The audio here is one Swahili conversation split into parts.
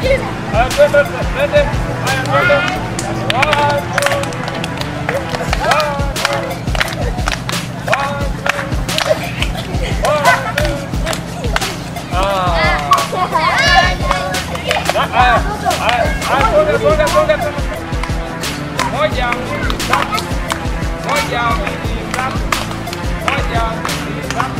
Haya, twende, twende. Haya, twende. One, two. Haya, haya, haya, twende, twende, twende, twende. Moja, mbili, tatu. Moja, mbili, tatu. Moja, mbili, tatu.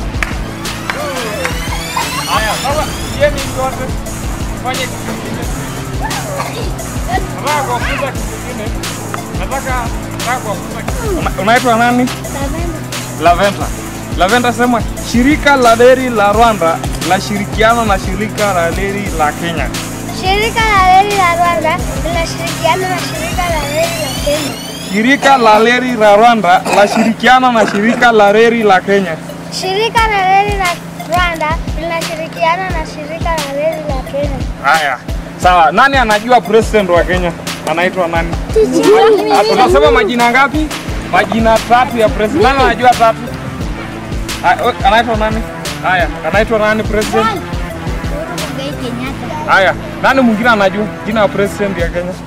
Haya, sasa yeni zote fanye kitu kingine. Nataka kuwafunza kitu kingine. Nataka nataka kuwafunza kitu. Una- Unaitwa nani? Lavenda. Lavenda sema shirika la reli la Rwanda linashirikiana na shirika la reli la Kenya. Shirika la reli la Rwanda linashirikiana na shirika la reli la Kenya. Shirika la reli la Rwanda linashirikiana na shirika la reli la Kenya. Shirika la reli la Rwanda linashirikiana na shirika la reli la Kenya. Haya, sawa. Nani anajua president wa Kenya anaitwa nani? Ah, Tunasema majina ngapi? Majina tatu ya president. Nani anajua tatu? Ah, we- Anaitwa nani? Haya, anaitwa nani president? Uhuru Muigai Kenyatta. Haya, nani mwingine anajua jina ya president ya Kenya?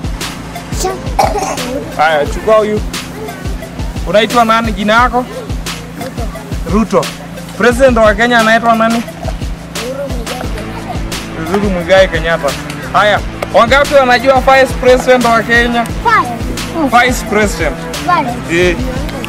Haya, chukua huyu. Unaitwa nani? Jina yako? Ruto. President wa Kenya anaitwa nani? Uhuru Muigai Kenyatta. Haya, wangapi wanajua vice president wa Kenya? Five. Vice president. Five. Eh.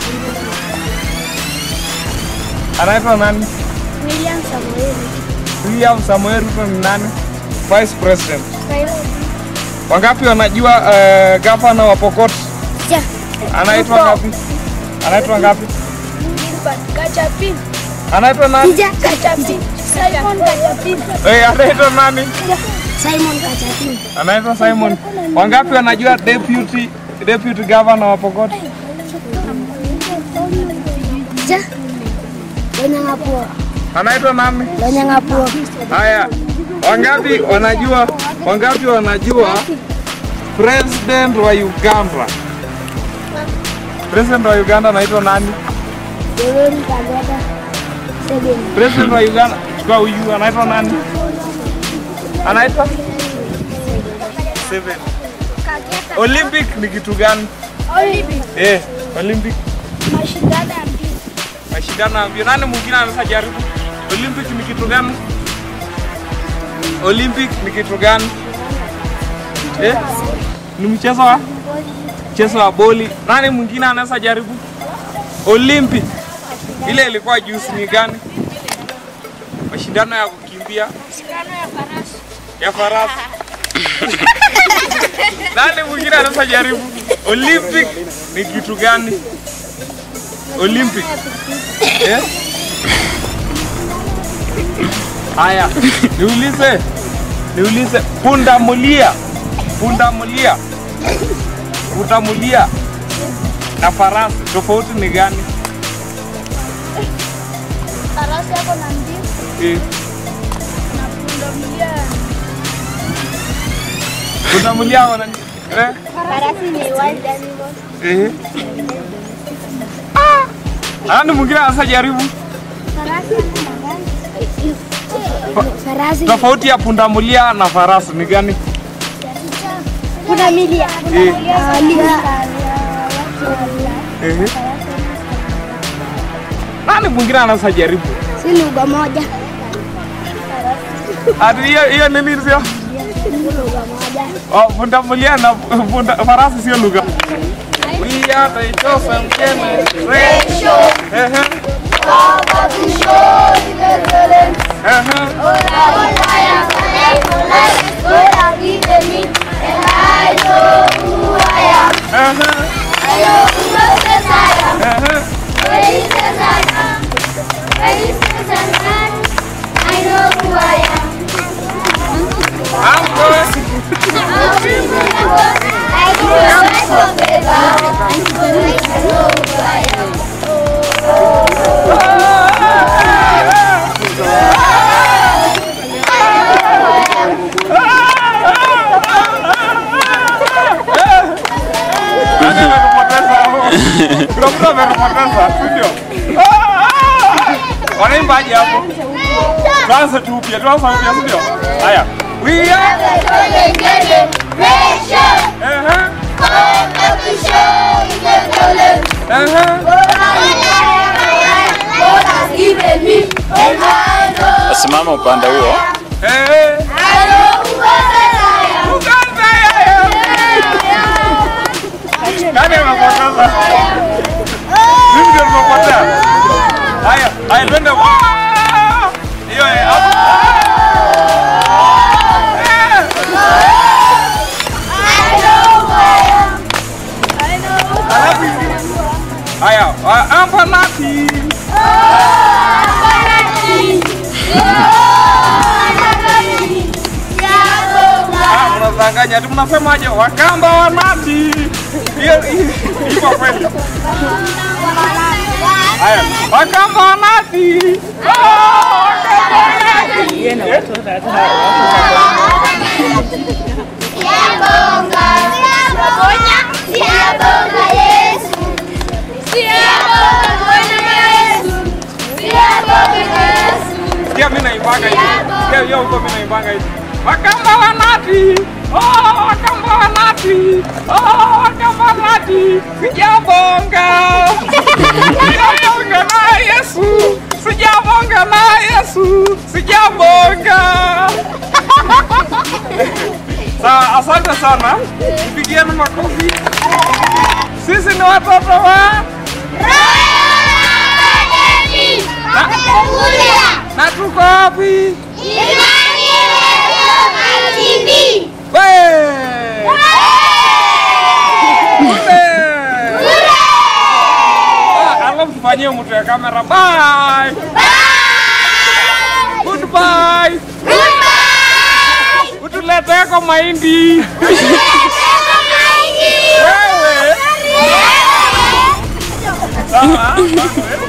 Anaitwa nani? William Samoei Ruto. William Samoei Ruto ni nani? Vice president. Five. Wangapi wanajua uh, gavana wa Pokot? Ja. Anaitwa Ruto. ngapi? Anaitwa ngapi? Gachapin. Anaitwa nani? Gachapin. Simon Gachapin. Eh, anaitwa nani? Simon Gachapin. Anaitwa Simon. Wangapi wanajua deputy deputy governor wa Pokot? Ja. Lonyangapuo. Anaitwa nani? Lonyangapuo. Haya, wangapi wanajua wangapi wanajua president wa Uganda? President wa Uganda anaitwa nani? Yoweri Kaguta Museveni. President wa Uganda chukua huyu anaitwa nani? Anaitwa Seven. Olympic ni kitu gani? Olympic. Eh, Olympic Mashindano ya mpira. mashindano ya mbio. Nani mwingine anaweza jaribu? Olympic ni kitu gani? Olympic ni kitu gani? Eh? Ni mchezo wa mchezo wa boli. Nani mwingine anaweza jaribu? Olympic ile ilikuwa juzi ni gani? Mashindano ya kukimbia Mashindano ya farasi. ya farasi. Nani mwingine anaweza jaribu? Olympic ni kitu gani? Olympic. Eh? Haya, niulize. Niulize pundamilia. Pundamilia. Pundamilia na farasi tofauti ni gani? Farasi yako na mbio Eh, na pundamilia. pundamilia wana eh? Farasi ni wild animal. Eh. Nani mwingine anaweza jaribu? Farasi ana magari. Farasi. Tofauti ya pundamilia na farasi ni gani? Pundamilia. Eh. Ah, Eh. Nani mwingine anaweza jaribu? Si lugha moja. Ati hiyo hiyo nini sio? Si lugha moja. Oh, pundamilia na punda, farasi sio lugha. We are the chosen generation. Ehe. Ehe. Ehe. Ehe. I'm going. Nani amekupoteza hapo? Kuna mtu amekupoteza, si ndio? Ah, ah! Wanaimbaje hapo? Tuanze tu upya, tuanze upya, si ndio? Haya. We are the golden generation. uh-huh, Come up to show the golden. uh-huh. God has given me a mind of Simama upande huo. Eh, I know who I am. Uganda yeye. Nani amepoteza? Mimi ndio nimepotea. Haya, haya twende. Waa! Hiyo eh, hapo. Eh. Alafu ingine. Haya, wa- hapa nati. Ah, mnadanganya. Ati mnasemaje? Wakamba wa nati. Hiyo hiyo- iko kweli. Haya, wakamba wa nati. Ah, wakamba wa nati. Eh? Sikia mimi naimbaga hivi. Sikia hiyo huko mimi naimbaga hivi. Wakamba wa nati. Oh, wakamba wa nati. Oh, wakamba wa nati. Sijabonga. Sijabonga na Yesu. Sijabonga na Yesu. Sijabonga. Sawa, asante sana. Pigieni makofi. Sisi ni watoto wa na tuko wapi? Wee! Kule! Ah, Alafu tufanyie mtu ya kamera. Bye. Goodbye. Utuleteko mahindi. Wewe. Sawa. asante.